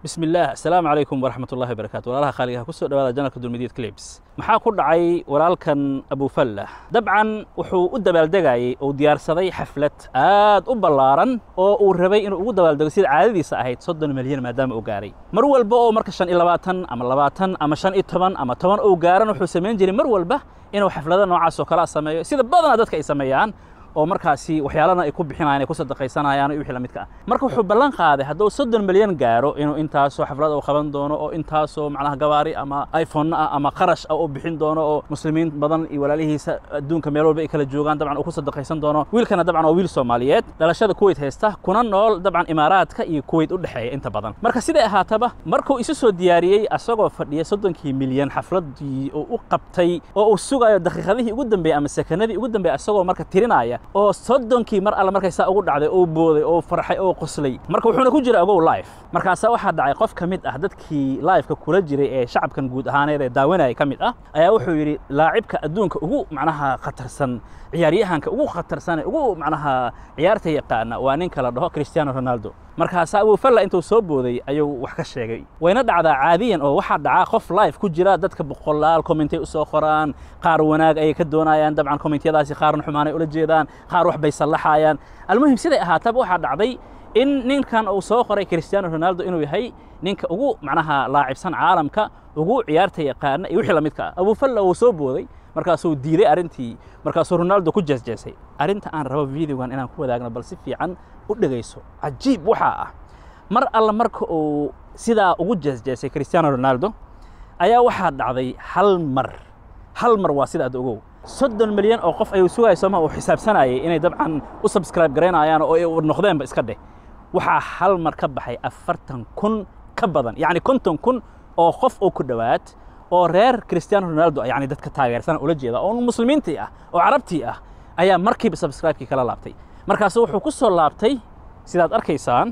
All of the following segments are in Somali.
bismi illaah asalaamu calaykum waraxmat ullahi barakaatu walaalaha khaaligaha kusoo dhawaada janalka dulmidiyad clibs maxaa ku dhacay walaalkan abufallah dabcan wuxuu u dabaaldegayey uu diyaarsaday xaflad aad u ballaaran oo uu rabay inuu ugu dabaaldego sida caadadiisa ahayd soddon milyan maadaama uu gaaray mar walba oo marka shan iyo labaatan ama labaatan ama shan iyo toban ama toban uu gaaran wuxuu samayn jiray mar walba inuu xaflado noocaas oo kale sameeyo sida badanaa dadka ay sameeyaan oo markaasi waxyaalana ay ku bixinayaan ay ku sadaqaysanayaan iyo wixii la midka ah marka wuxuu ballan qaaday hadduu soddon milyan gaaro inuu intaasoo xaflad uu qaban doono oo intaasoo macnaha gawaari ama iphone ah ama qarash ah uu bixin doono oo muslimiin badan iyo walaalihiisa adduunka meel walba ay kala joogaan dabcan uu ku sadaqaysan doono wiilkana dabcan waa wiil soomaaliyeed dhalashada kuwait haysta kuna nool dabcan imaaraadka iyo kuwait u dhexeeya inta badan marka siday ahaataba markuu isu soo diyaariyey asagoo fadhiya soddonkii milyan xafladii uu u qabtay oo uu sugayo daqiiqadihii ugu dambeeyey ama sekanadii ugu dambeeyey asagoo marka tirinaya oo soddonkii mar alle markay saa ugu dhacday oo booday oo farxay oo qoslay marka wuxuuna ku jira ogow life markaasaa waxaa dhacay qof ka mid ah dadkii lifeka kula jiray ee shacabkan guud ahaaneed ee daawanaya ka mid ah ayaa wuxuu yidhi laacibka adduunka ugu macnaha khatarsan ciyaaryahanka ugu khatarsan ee ugu macnaha ciyaarta yaqaana waa ninka la dhaho cristiano ronaldo markaasaa abufalla intuu soo booday ayuu wax ka sheegay wayna dhacdaa caadiyan oo waxaa dhacaa qof life ku jira dadka boqolaal commentay u soo qoraan qaar wanaag ayay ka doonayaan dabcan commentyadaasi qaarna xumaanay ula jeedaan qaar wax bay sallaxayaan almuhim siday ahaataba waxaa dhacday in ninkan uu soo qoray cristiano ronaldo inuu yahay ninka ugu macnaha laacibsan caalamka ugu ciyaarta yaqaana iyo wixii la midka ah abufalla wuu soo booday markaasuu diiday arrintii markaasuu ronaldo ku jeesjeesay arrinta aan rabo videogan inaan ku wadaagno bal si fiican u dhegayso cajiib waxaa ah mar alla marka uu sidaa ugu jeesjeesay cristiano ronaldo ayaa waxaa dhacday hal mar hal mar waa sida ad ogow soddon milyan oo qof ayuu sugaya sooma uu xisaabsanayay inay dabcan u subscribe garaynayaan oo ay noqdeenba iska dheh waxaa hal mar ka baxay afartan kun ka badan yacni konton kun oo qof oo ku dhowaad oo reer cristiano ronaldo yani dadka taageersan ula jeeda oo muslimiintii ah oo carabtii ah ayaa markiiba subscribe-kii kala laabtay markaasu wuxuu ku soo laabtay sidaad arkaysaan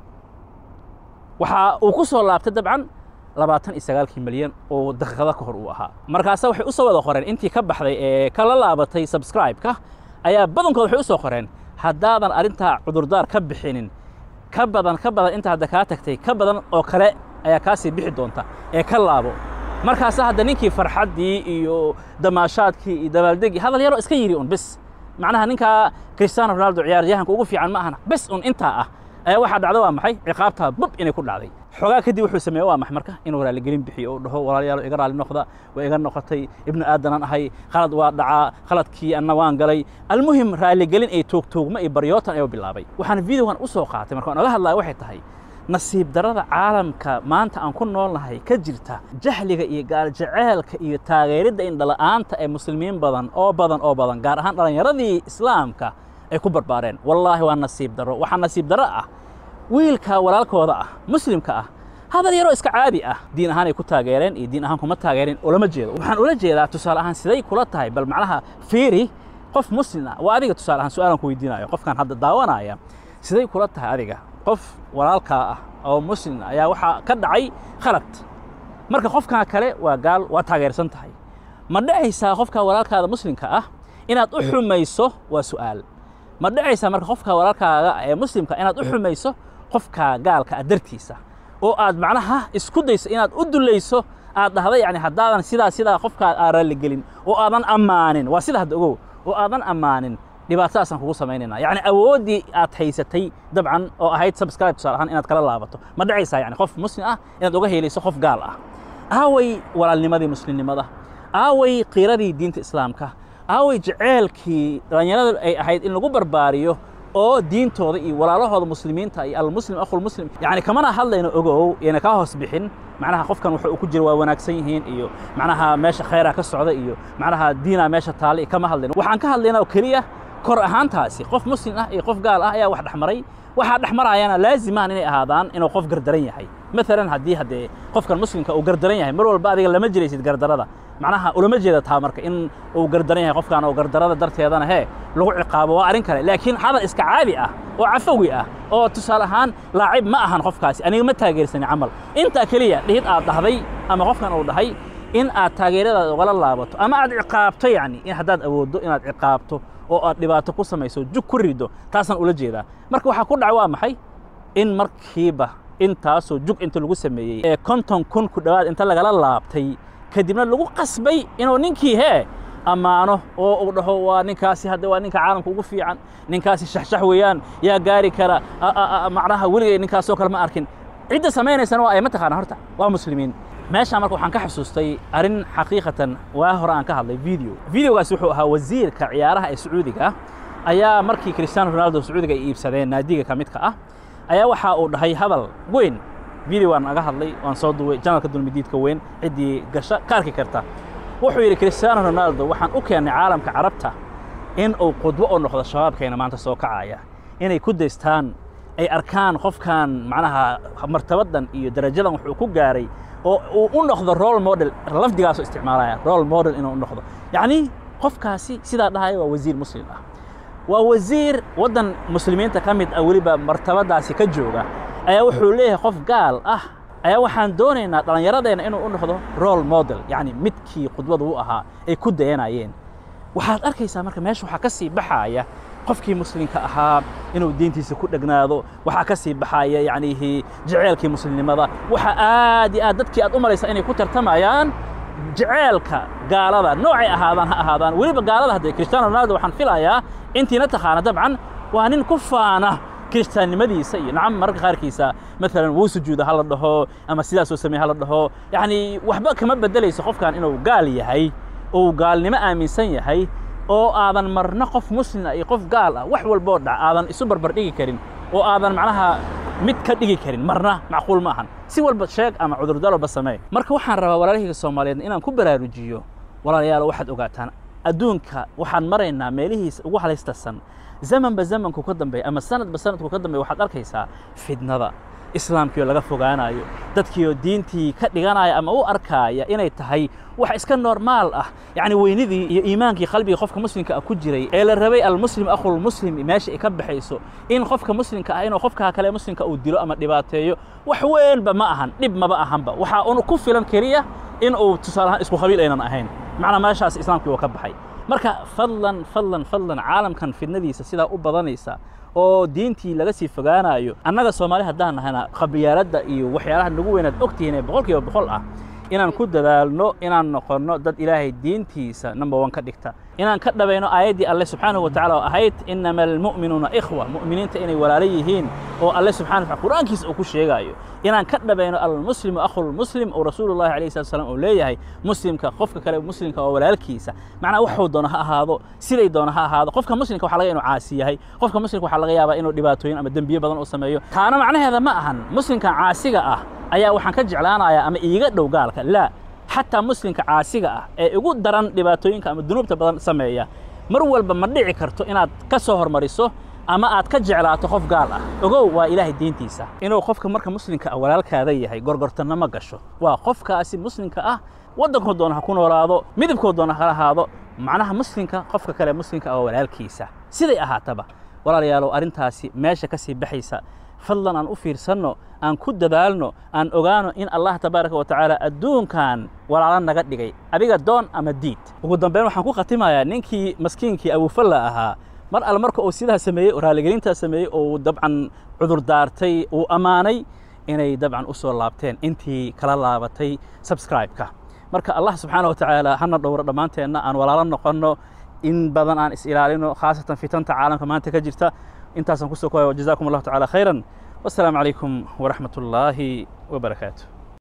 waxa uu ku soo laabtay dabcan labaatan iyo sagaalkii milyan oo daqiiqada ka hor uu ahaa markaasa waxay u soo wada qoreen intii ka baxday ee kala laabatay subscribe-ka ayaa badankood waxay u soo qoreen haddaadan arrintaa cudurdaar ka bixinin ka badan ka badan inta hadda kaa tagtay ka badan oo kale ayaa kaasii bixi doonta ee ka laabo markaasa hadda ninkii farxaddii iyo damaashaadkii iyo dabaaldegii hadal yaroo iska yidhi un bis macnaha ninkaa cristiano ronaldo ciyaaryahanka ugu fiican ma ahana bis un intaa ah ayaa waxaa dhacda waa maxay ciqaabtaa bub inay ku dhacday xoogaa kadib wuxuu sameeye waa maxay marka inuu raaligelin bixiyo oo dhaho walaalayaalo iga raali noqda waa iga noqotay ibnu aadanaan ahay khalad waa dhacaa khaladkii anna waan galay almuhim raaligelin ay toogtoogma iyo baryootan ayuu bilaabay waxaan videogan u soo qaatay markaan oga hadlaya waxay tahay nasiib darrada caalamka maanta aan ku noolnahay ka jirta jahliga iyo gaaljaceelka iyo taageeridda indhala-aanta ee muslimiin badan oo badan oo badan gaar ahaan dhallinyaradii islaamka ay ku barbaareen wallaahi waa nasiib darro waxaa nasiib darro ah wiilka walaalkooda ah muslimka ah hadal yaroo iska caadi ah diin ahaan ay ku taageereen iyo diin ahaan kuma taageereen ulama jeedo waxaan ula jeedaa tusaale ahaan siday kula tahay bal macnaha fiiri qof muslim ah waa adiga tusaale ahaan su-aalan ku weydiinayo qofkan hadda daawanaya siday kula tahay adiga qof walaalkaa ah oo muslim ayaa waxaa ka dhacay khalad marka qofkaa kale waa gaal waa taageersan tahay ma dhacaysaa qofka walaalkaada muslimka ah inaad u xumayso waa su'aal ma dhacaysaa marka qofka walaalkaaga ee muslimka inaad u xumayso qofka gaalka ah dartiisa oo aad macnaha isku dayso inaad u dulayso aad dhahda yani haddaadan sidaa sidaa qofkaa aa raalligelin oo aadan ammaanin waa sida hadda ogow oo aadan ammaanin dhibaatadaasaan kugu samaynayna yacni awooddii aad haysatay dabcan oo ahayd subscribe tusaale ahaan inaad kala laabato ma dhacaysaa yani qof muslim ah inaad uga helayso qof gaal ah aaway walaalnimadii muslimnimada aaway qiiradii diinta islaamka aaway jeceelkii dhallinyarada ay ahayd in lagu barbaariyo oo diintooda iyo walaalahooda muslimiinta iyo almuslim akhulmuslim yacni kamana hadlayno ogow iyana kaa hoos bixin macnaha qofkan waxa uu ku jira waa wanaagsan yihiin iyo macnaha meesha khayraa ka socda iyo macnaha diinaa meesha taale kama hadlayno waxaan ka hadlaynaa oo keliya kor ahaantaasi qof muslim ah iyo qof gaal ah ayaa wax dhexmaray waxaa dhexmaraayana laazimaan inay ahaadaan inuu qof gardaran yahay maalan haddii haddee qofkan muslimka uu gardaran yahay mar walba adiga lama jiraysid gardarada macnaha ulama jeeda taa marka in uu gardaran yahay qofkan oo gardarada darteedana hee lagu ciqaabo waa arrin kale laakiin hadal iska caadi ah oo cafawi ah oo tusaale ahaan laacib ma ahan qofkaasi aniga ma taageersani camal intaa keliya dhihid aad dhahday ama qofkan uu dhahay in aad taageeradaada ugala laabato ama aad ciqaabto yacni in haddaad awooddo inaad ciqaabto oo aad dhibaato ku samayso jug ku rido taasaan ula jeedaa marka waxaa ku dhaca waa maxay in markiiba intaasoo jug inta lagu sameeyey ee konton kun ku dhowaad inta lagala laabtay kadibna lagu qasbay inuu ninkii hee ammaano oo uu dhaho waa ninkaasi hadda waa ninka caalamka ugu fiican ninkaasi shaxshax weeyaan yaa gaari kara macnaha weligay ninkaasoo kale ma arkin cidda samaynaysana waa ay mataqaana horta waa muslimiin meeshaan marka waxaan ka xusuustay arrin xaqiiqatan waa hore aan ka hadlay video videogaasi wuxuu ahaa wasiirka ciyaaraha ee sacuudiga ayaa markii cristiano ronaldo sacuudiga ay iibsadeen naadiga ka midka ah ayaa waxa uu dhahay hadal weyn video waan aga hadlay waan soo duway janalka dulmidiidka weyn ciddii gasha ka arki karta wuxuu yidhi cristiano ronaldo waxaan u keennay caalamka carabta in uu qudwo u noqdo shabaabkeena maanta soo kacaya inay ku daystaan ay arkaan qofkan macnaha martabadan iyo darajadan wuxuu ku gaaray oo uu u noqdo role model lafdigaasoo isticmaalaya role model inuu u noqdo yacni qofkaasi sidaa dhahaya waa wasiir muslim ah waa wasiir waddan muslimiinta ka mid ah weliba martabadaasi ka jooga ayaa wuxuu leeyahay qof gaal ah ayaa waxaan doonaynaa dhallinyaradeenna inuu u noqdo role model yacni midkii khudbadu u ahaa ay ku dayanayeen waxaad arkaysaa marka meesha waxaa ka sii baxaaya qofkii muslimka ahaa inuu diintiisa ku dhegnaado waxaa ka sii baxaya yacnihi jaceelkii muslimnimada waxa aad iyo aad dadkii aad u malaysaa inay ku tartamayaan jaceelka gaalada noocay ahaadaan ha ahaadaan weliba gaalada haddee cristiano ronaldo waxaan filayaa intiina taqaana dabcan waa nin ku faana kiristaannimadiisa iyo nacam mararka qaarkiisa maalan wuu sujuuda ha la dhaho ama sidaasoo sameeye ha la dhaho yacni waxba kama beddelayso qofkan inuu gaal yahay uu gaalnimo aaminsan yahay oo aadan marna qof muslima iyo qof gaal ah wax walboo dhac aadan isu barbar dhigi karin oo aadan macnaha mid ka dhigi karin marna macquul ma ahan si walba sheeg ama cudurdalba samee marka waxaan rabaa walaalahayga soomaaliyeed inaan ku baraarujiyo walaalayaal waxaad ogaataan adduunka waxaan maraynaa meelihiisa ugu halaystasan zamanba zamanku ka dambeeya ama sanadba sanadku ka dambeeya waxaad arkaysaa fidnada islaamkiioo laga fogaanayo dadkiioo diintii ka dhiganaya ama u arkaaya inay tahay wax iska normaal ah yacni weynidii iyo iimaankii qalbiga qofka muslimka ah ku jiray ee la rabay almuslim akhulmuslim meesha ay ka baxayso in qofka muslimka ah inuu qofka kale muslimka uu dilo ama dhibaateeyo wax weynba ma ahan dhib maba ahanba waxaa un ku filan keliya in uu tusaalahaan isku qabiil aynan ahayn macnaa meeshaas islaamkii uu ka baxay marka fadlan fadlan fadlan caalamkan fidnadiisa sidaa u badanaysa oo diintii laga sii fogaanayo annaga soomaali haddaan nahayna khabiyaaladda iyo waxyaalaha nagu weynaad ogtihiin ee boqol kiiba boqol ah inaan ku dadaalno inaan noqonno dad ilaahay diintiisa number one ka dhigta inaan ka dhabayno aayaddii alle subxaanahu watacala oo ahayd inama almu'minuuna ikhwa mu'miniinta inay walaalo yihiin oo alle subxana wataala qur'aankiisa uu ku sheegaayo inaan ka dhabayno almuslimu akhulmuslim oo rasuulullahi alayhi salatu salam uu leeyahay muslimka qofka kale muslimka oo walaalkiisa macnaa waxuu doono ha ahaado siday doono ha ahaado qofka muslimka waxa laga inuu caasi yahay qofka muslimka waxaa laga yaabaa inuu dhibaatooyin ama dembiye badan uu sameeyo taana macnaheeda ma ahan muslimkan caasiga ah ayaa waxaan ka jeclaanayaa ama iiga dhow gaalka laa xataa muslimka caasiga ah ee ugu daran dhibaatooyinka ama dunuubta badan sameeya mar walba ma dhici karto inaad ka soo hormariso ama aad ka jeclaato qof gaal ah ogow waa ilaahay diintiisa inuu qofka marka muslimka ah walaalkaada yahay gorgortanna ma gasho waa qofkaasi muslimka ah waddankoo doona ha ku noolaado midabkoo doona ha ahaado macnaha muslimka qofka kale muslimka ah waa walaalkiisa siday ahaataba walaalayaalow arrintaasi meesha ka sii baxaysa fadlan aan u fiirsanno aan ku dadaalno aan ogaano in allah tabaaraka wa tacaala adduunkan walaalo naga dhigay adiga doon ama diid ugu dambeyn waxaan ku khatimayaa ninkii maskiinkii abufalla ahaa mar alle marka uu sidaa sameeyey oo raaligelintaa sameeyey oo uu dabcan cudur daartay uu ammaanay inay dabcan u soo laabteen intii kala laabatay subscribe-ka marka allah subxaana wa tacaala hana dhowro dhammaanteenna aan walaalo noqonno in badan aan is ilaalino khaasatan fitanta caalamka maanta ka jirta intaasaan kusoo koaya jazakum allahu tacala khayran wassalaamu calaykum waraxmat ullaahi wabarakaatu